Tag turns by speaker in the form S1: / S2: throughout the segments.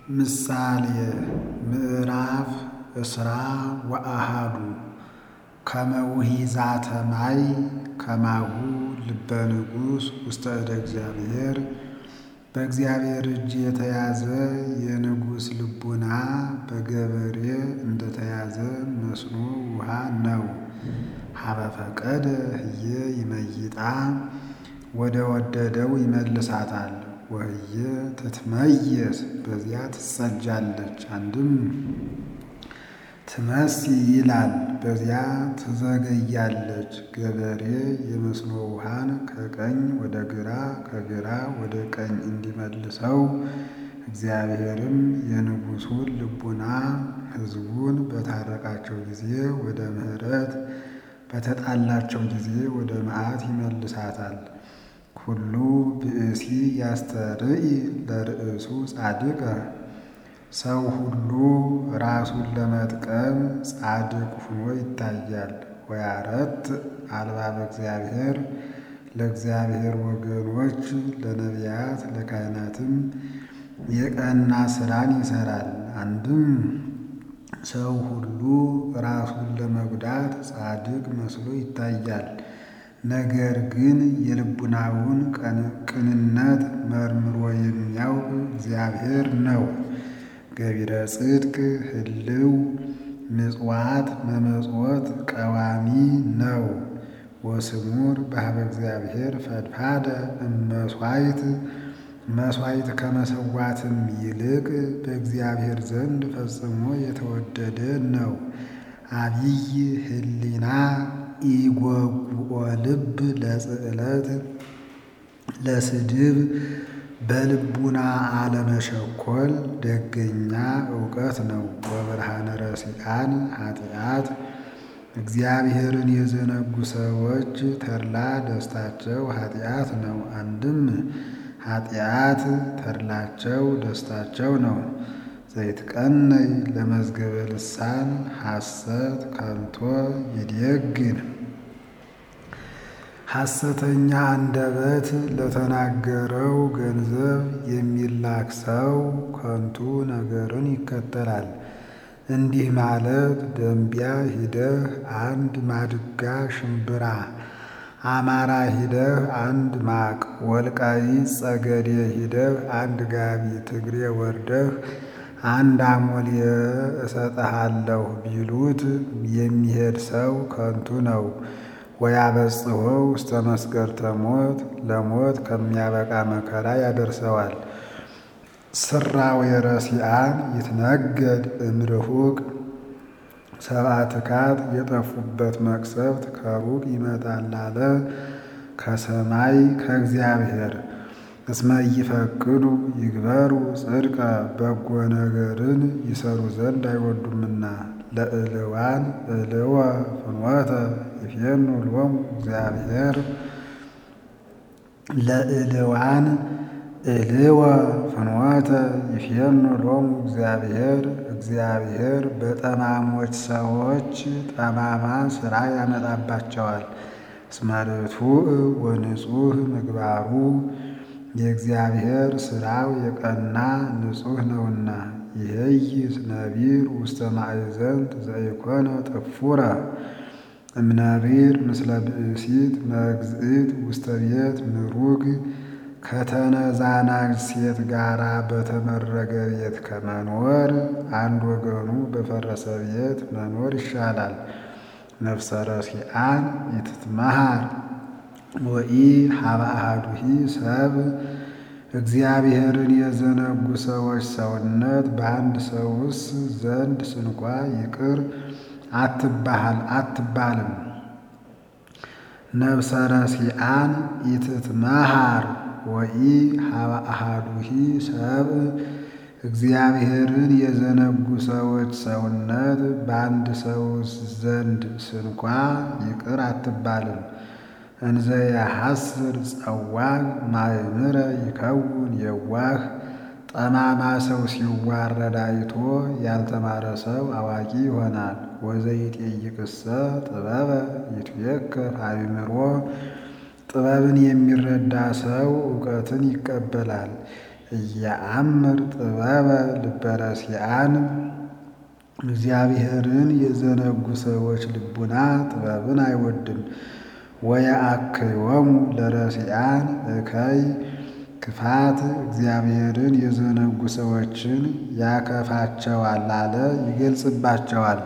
S1: ምሳሌ ምዕራፍ እስራ ወአሃዱ ከመ ውሒዛተ ማይ ከማሁ ልበ ንጉሥ ውስተ እደ እግዚአብሔር በእግዚአብሔር እጅ የተያዘ የንጉሥ ልቡና በገበሬ እንደተያዘ መስኖ ውሃ ነው። ሀበ ፈቀደ ህየ ይመይጣ ወደ ወደደው ይመልሳታል። ወህየ ትትመየስ በዚያ ትጸጃለች። አንድም ትመሲ ይላል በዚያ ትዘገያለች። ገበሬ የመስኖ ውሃን ከቀኝ ወደ ግራ ከግራ ወደ ቀኝ እንዲመልሰው እግዚአብሔርም የንጉሡን ልቡና ሕዝቡን በታረቃቸው ጊዜ ወደ ምሕረት በተጣላቸው ጊዜ ወደ መዓት ይመልሳታል። ኩሉ ብእሲ ያስተርኢ ለርእሱ ጻድቀ ሰው ሁሉ ራሱን ለመጥቀም ጻድቅ ሆኖ ይታያል። ወያረት አልባበ እግዚአብሔር ለእግዚአብሔር ወገኖች ለነቢያት ለካህናትም የቀና ሥራን ይሠራል። አንድም ሰው ሁሉ ራሱን ለመጉዳት ጻድቅ መስሎ ይታያል። ነገር ግን የልቡናውን ቅንነት መርምሮ የሚያውቅ እግዚአብሔር ነው። ገቢረ ጽድቅ ህልው ምጽዋት መመጽወት ቀዋሚ ነው። ወስሙር በኀበ እግዚአብሔር ፈድፋደ እመሥዋዕት መሥዋዕት ከመሰዋትም ይልቅ በእግዚአብሔር ዘንድ ፈጽሞ የተወደደ ነው። አቢይ ህሊና ኢጐጉኦ ልብ ለጽዕለት ለስድብ በልቡና አለመሸኮል ደገኛ እውቀት ነው። ወብርሃነ ረሲዓን ኃጢአት እግዚአብሔርን የዘነጉ ሰዎች ተድላ ደስታቸው ኃጢአት ነው። አንድም ኃጢአት ተድላቸው ደስታቸው ነው። ዘይትቀነይ ለመዝገበ ልሳን ሐሰት ከንቶ ይዴግን ሐሰተኛ አንደበት ለተናገረው ገንዘብ የሚላክ ሰው ከንቱ ነገርን ይከተላል። እንዲህ ማለት ደንቢያ ሂደህ አንድ ማድጋ ሽምብራ፣ አማራ ሂደህ አንድ ማቅ፣ ወልቃይት ጸገዴ ሂደህ አንድ ጋቢ፣ ትግሬ ወርደህ አንድ አሞሌ እሰጥሃለሁ ቢሉት የሚሄድ ሰው ከንቱ ነው። ወያበጽሖ ውስተ መስገርተ ሞት ለሞት ከሚያበቃ መከራ ያደርሰዋል። ስራው የረሲዓን ይትነገድ እምርሁቅ ሰብአ ትካት የጠፉበት መቅሰፍት ከሩቅ ይመጣል አለ ከሰማይ ከእግዚአብሔር። እስመ ኢይፈቅዱ ይግበሩ ጽድቀ በጎ ነገርን ይሰሩ ዘንድ አይወዱምና። ለእልዋን እልወ ፍኖተ ይፌኑ ሎሙ እግዚአብሔር ለእልዋን እልወ ፍኖተ ይፌኑ ሎሙ እግዚአብሔር እግዚአብሔር በጠማሞች ሰዎች ጠማማ ሥራ ያመጣባቸዋል። እስመ ርቱዕ ወንጹሕ ምግባሩ የእግዚአብሔር ሥራው የቀና ንጹሕ ነውና። ይሄይስ ነቢር ውስተ ማእዘንት ዘኢኮነ ጥፉረ እምነቢር ምስለ ብእሲት መግዝእት ውስተ ቤት ምሩግ ከተነዛናች ሴት ጋራ በተመረገ ቤት ከመኖር አንድ ወገኑ በፈረሰ ቤት መኖር ይሻላል። ነፍሰ ረሲዓን ይትትመሃር ወኢ ሀበ አሐዱሂ ሰብ እግዚአብሔርን የዘነጉ ሰዎች ሰውነት በአንድ ሰውስ ዘንድ ስንኳ ይቅር አትባሃል አትባልም። ነፍሰ ረሲዓን ኢትትመሃር ወኢ ሀበ አሐዱሂ ሰብ እግዚአብሔርን የዘነጉ ሰዎች ሰውነት በአንድ ሰውስ ዘንድ ስንኳ ይቅር አትባልም። እንዘ የሐስር ጸዋዕ ማእምረ ይከውን የዋህ ጠማማ ሰው ሲዋረድ አይቶ ያልተማረ ሰው አዋቂ ይሆናል። ወዘይጤይቅሰ ጥበበ ይትቤከር አእምሮ ጥበብን የሚረዳ ሰው እውቀትን ይቀበላል። እየአምር ጥበበ ልበረሲአን እግዚአብሔርን የዘነጉ ሰዎች ልቡና ጥበብን አይወድም። ወየአክዮሙ ለረሲአን እከይ ክፋት እግዚአብሔርን የዘነጉ ሰዎችን ያከፋቸዋል አለ ይገልጽባቸዋል።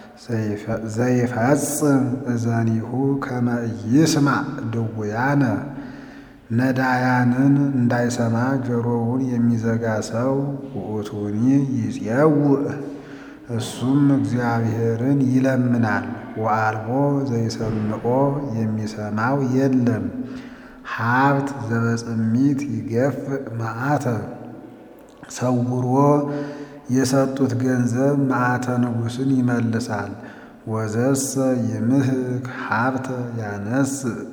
S1: ዘይፈጽም እዘኒሁ ከመ ኢይስማዕ ድውያነ ነዳያንን እንዳይሰማ ጆሮውን የሚዘጋ ሰው ውእቱኒ ይፄውእ እሱም እግዚአብሔርን ይለምናል። ወአልቦ ዘይሰምዖ የሚሰማው የለም። ሀብት ዘበጽሚት ይገፍእ መዓተ ሰውሮ የሰጡት ገንዘብ መዓተ ንጉሥን ይመልሳል። ወዘሰ ይምህክ ሀብተ ያነስ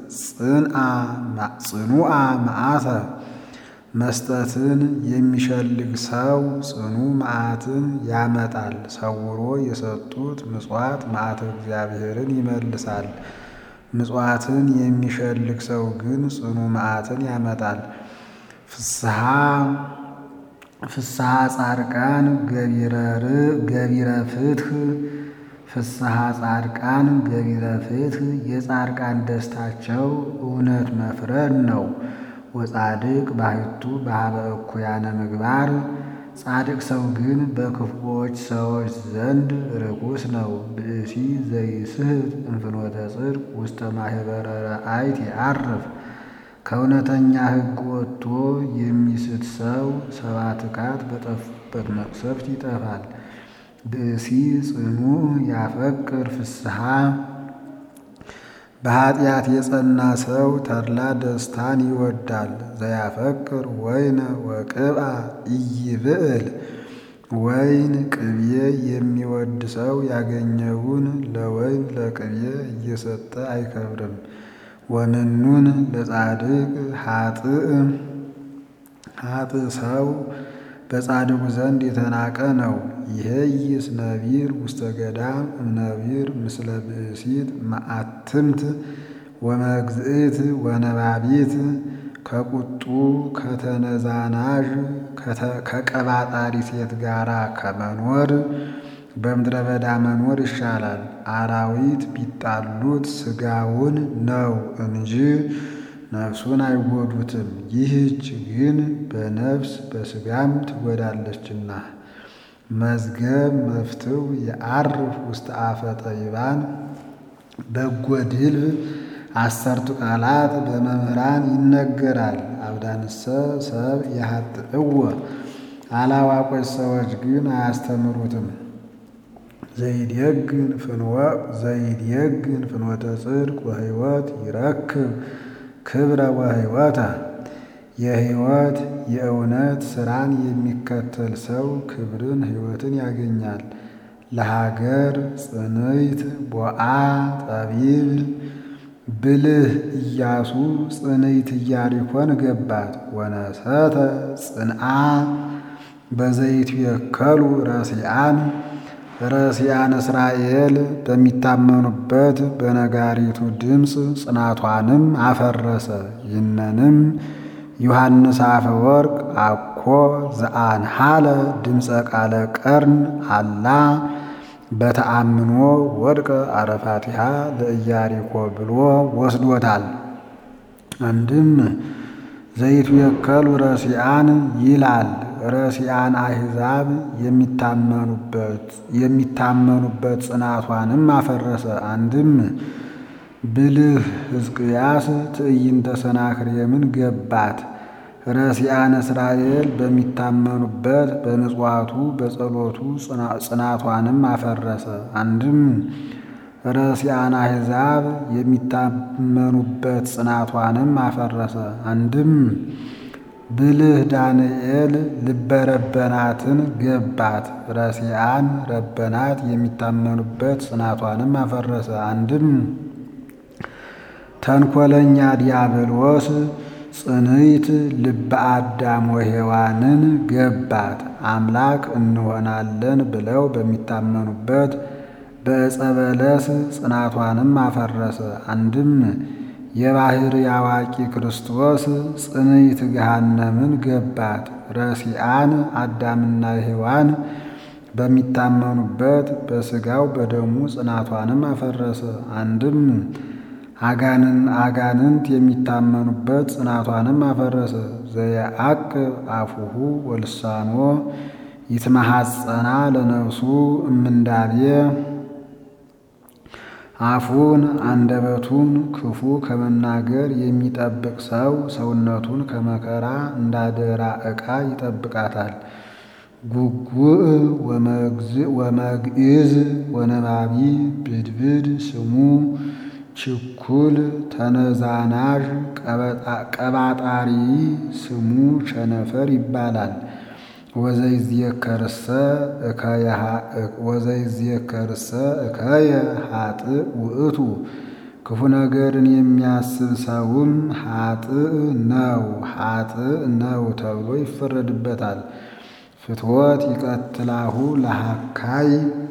S1: ጽኑአ መዓተ መስጠትን የሚሸልግ ሰው ጽኑ መዓትን ያመጣል። ሰውሮ የሰጡት ምጽዋት መዓተ እግዚአብሔርን ይመልሳል። ምጽዋትን የሚሸልግ ሰው ግን ጽኑ መዓትን ያመጣል። ፍስሐ ፍስሐ ጻድቃን ገቢረ ፍትህ ፍስሐ ጻድቃን ገቢረ ፍትህ የጻድቃን ደስታቸው እውነት መፍረድ ነው። ወጻድቅ ባሕቱ በኀበ እኩያነ ምግባር ጻድቅ ሰው ግን በክፉዎች ሰዎች ዘንድ ርኩስ ነው። ብእሲ ዘይስሕት እንፍኖተ ጽድቅ ውስተ ማኅበረ ረአይት ያርፍ ከእውነተኛ ሕግ ወጥቶ የሚስት ሰው ሰባ ትካት በጠፉበት መቅሰፍት ይጠፋል። ብእሲ ጽኑዕ ያፈቅር ፍስሐ በኀጢአት የጸና ሰው ተድላ ደስታን ይወዳል። ዘያፈቅር ወይነ ወቅብአ ኢይብዕል ወይን ቅቤ የሚወድ ሰው ያገኘውን ለወይን ለቅቤ እየሰጠ አይከብርም። ወንኑን ለጻድቅ ኃጥእ ኃጥእ ሰው በጻድቁ ዘንድ የተናቀ ነው። ይሄይስ ነቢር ውስተ ገዳም እምነቢር ምስለ ብእሲት መዓትምት ወመግዝእት ወነባቢት ከቁጡ ከተነዛናዥ ከቀባጣሪ ሴት ጋራ ከመኖር በምድረ በዳ መኖር ይሻላል። አራዊት ቢጣሉት ሥጋውን ነው እንጂ ነፍሱን አይጎዱትም። ይህች ግን በነፍስ በሥጋም ትጎዳለችና። መዝገብ መፍትው የዐርፍ ውስተ አፈ ጠቢባን በጎ ድልብ አሰርቱ ቃላት በመምህራን ይነገራል። አብዳንሰ ሰብ ያሀጥእዎ አላዋቆች ሰዎች ግን አያስተምሩትም። ዘይድየግን ፍንወ ዘይድየግን ፍኖተ ጽድቅ ወሕይወት ይረክብ ክብረ ወሕይወተ የሕይወት የእውነት ሥራን የሚከተል ሰው ክብርን ሕይወትን ያገኛል። ለሀገር ጽንዕት ቦአ ጠቢብ ብልህ ኢያሱ ጽንዕት ኢያሪኮን ገባት። ወነሰተ ጽንዓ በዘይቱ የከሉ ረሲአን ረሲአን እስራኤል በሚታመኑበት በነጋሪቱ ድምፅ ጽናቷንም አፈረሰ። ይህንንም ዮሐንስ አፈወርቅ አኮ ዘአንሃለ ድምፀ ቃለ ቀርን አላ በተአምኖ ወድቀ አረፋቲሃ ለኢያሪኮ ብሎ ወስዶታል። አንድም ዘይቱ የከሉ ረሲአን ይላል። ረሲአን አሕዛብ የሚታመኑበት ጽናቷንም አፈረሰ። አንድም ብልህ ሕዝቅያስ ትዕይንተ ሰናክሬምን ገባት። ረሲአን እስራኤል በሚታመኑበት በምጽዋቱ በጸሎቱ ጽናቷንም አፈረሰ። አንድም ረሲአን አሕዛብ የሚታመኑበት ጽናቷንም አፈረሰ። አንድም ብልህ ዳንኤል ልበ ረበናትን ገባት። ረሲአን ረበናት የሚታመኑበት ጽናቷንም አፈረሰ። አንድም ተንኮለኛ ዲያብሎስ ጽንዕት ልበ አዳም ወሔዋንን ገባት። አምላክ እንሆናለን ብለው በሚታመኑበት በዕፀ በለስ ጽናቷንም አፈረሰ። አንድም የባሕሪ አዋቂ ክርስቶስ ጽንዕት ገሃነምን ገባት። ረሲአን አዳምና ሔዋን በሚታመኑበት በሥጋው በደሙ ጽናቷንም አፈረሰ። አንድም አጋንን አጋንንት የሚታመኑበት ጽናቷንም አፈረሰ። ዘየዐቅብ አፉሁ ወልሳኖ ይትመሐፀና ለነፍሱ እምንዳቤ አፉን አንደበቱን ክፉ ከመናገር የሚጠብቅ ሰው ሰውነቱን ከመከራ እንዳደራ ዕቃ ይጠብቃታል። ጉጉእ ወመግዕዝ ወነባቢ ብድብድ ስሙ ችኩል ተነዛናዥ ቀባጣሪ ስሙ ቸነፈር ይባላል። ወዘይዝየከርሰ እከየ ኃጥእ ውእቱ ክፉ ነገርን የሚያስብ ሰውም ኃጥእ ነው ኃጥእ ነው ተብሎ ይፈረድበታል። ፍትወት ይቀትላሁ ለሃካይ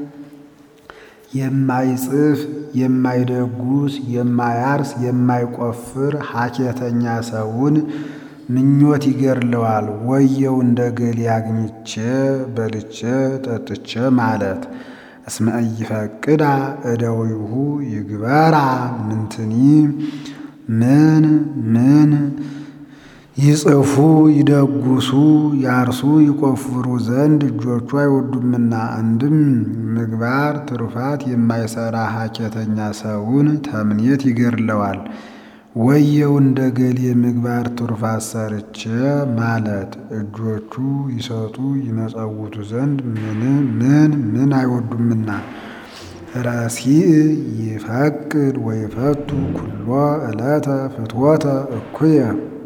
S1: የማይጽፍ የማይደጉስ የማያርስ የማይቆፍር ሐኬተኛ ሰውን ምኞት ይገድለዋል። ወየው እንደ ገሌ አግኝቼ በልቼ ጠጥቼ ማለት እስመ ኢይፈቅዳ እደዊሁ ይግበራ ምንትኒ ምን ምን ይጽፉ ይደጉሱ ያርሱ ይቆፍሩ ዘንድ እጆቹ አይወዱምና። አንድም ምግባር ትሩፋት የማይሰራ ሐኬተኛ ሰውን ተምኔት ይገድለዋል። ወየው እንደ ገሌ ምግባር ትሩፋት ሰርቼ ማለት እጆቹ ይሰጡ ይመጸውቱ ዘንድ ምን ምን ምን አይወዱምና። ረሲእ ይፈቅድ ወይፈቱ ኩሎ ዕለተ ፍትወተ እኩየ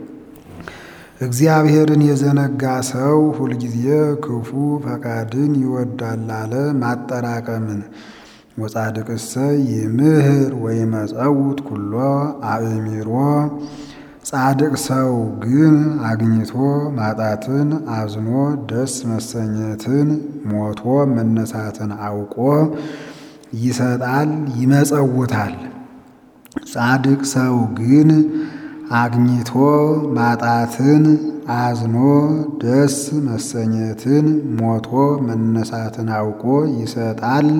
S1: እግዚአብሔርን የዘነጋ ሰው ሁልጊዜ ክፉ ፈቃድን ይወዳል አለ ማጠራቀምን። ወጻድቅሰ ይምህር ወይመጸውት ኩሎ አእሚሮ ጻድቅ ሰው ግን አግኝቶ ማጣትን አዝኖ ደስ መሰኘትን ሞቶ መነሳትን አውቆ ይሰጣል ይመጸውታል። ጻድቅ ሰው ግን አግኝቶ ማጣትን አዝኖ ደስ መሰኘትን ሞቶ መነሳትን አውቆ ይሰጣል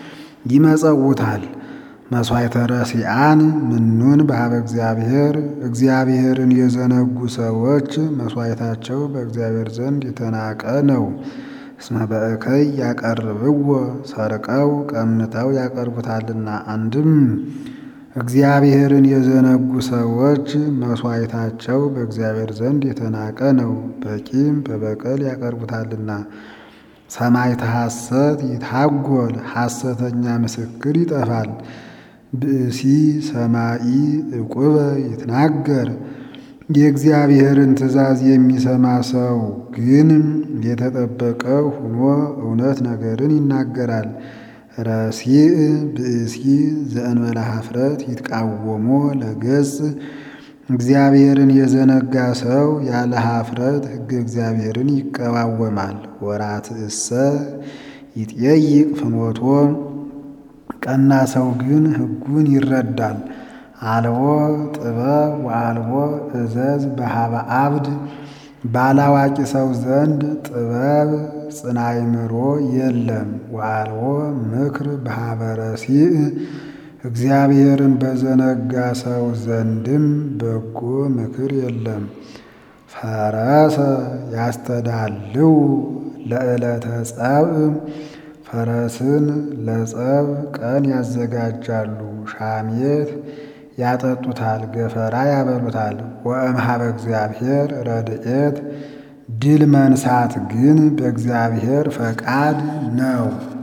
S1: ይመጸውታል። መሥዋዕተ ረሲአን ምኑን በኀበ እግዚአብሔር እግዚአብሔርን የዘነጉ ሰዎች መሥዋዕታቸው በእግዚአብሔር ዘንድ የተናቀ ነው። እስመ በእከይ ያቀርብዎ ሰርቀው ቀምተው ያቀርቡታልና። አንድም እግዚአብሔርን የዘነጉ ሰዎች መሥዋዕታቸው በእግዚአብሔር ዘንድ የተናቀ ነው፣ በቂም በበቀል ያቀርቡታልና። ሰማዕተ ሐሰት ይታጎል ሐሰተኛ ምስክር ይጠፋል። ብእሲ ሰማኢ ዕቁበ ይትናገር የእግዚአብሔርን ትእዛዝ የሚሰማ ሰው ግን የተጠበቀ ሆኖ እውነት ነገርን ይናገራል። ረሲእ ብእሲ ዘእንበለ ኀፍረት ይትቃወሞ ለገጽ እግዚአብሔርን የዘነጋ ሰው ያለ ኀፍረት ሕገ እግዚአብሔርን ይቀዋወማል። ወራትእሰ ይጠይቅ ፍኖቶ ቀና ሰው ግን ሕጉን ይረዳል። አልቦ ጥበብ ወአልቦ እዘዝ በኀበ አብድ ባላዋቂ ሰው ዘንድ ጥበብ ጽና አእምሮ የለም። ወአልቦ ምክር በኀበ ረሲእ እግዚአብሔርን በዘነጋ ሰው ዘንድም በጎ ምክር የለም። ፈረሰ ያስተዳልው ለዕለተ ጸብእ ፈረስን ለጸብ ቀን ያዘጋጃሉ። ሻሜት ያጠጡታል፣ ገፈራ ያበሉታል። ወእምኀበ እግዚአብሔር ረድኤት ድል መንሳት ግን በእግዚአብሔር ፈቃድ ነው።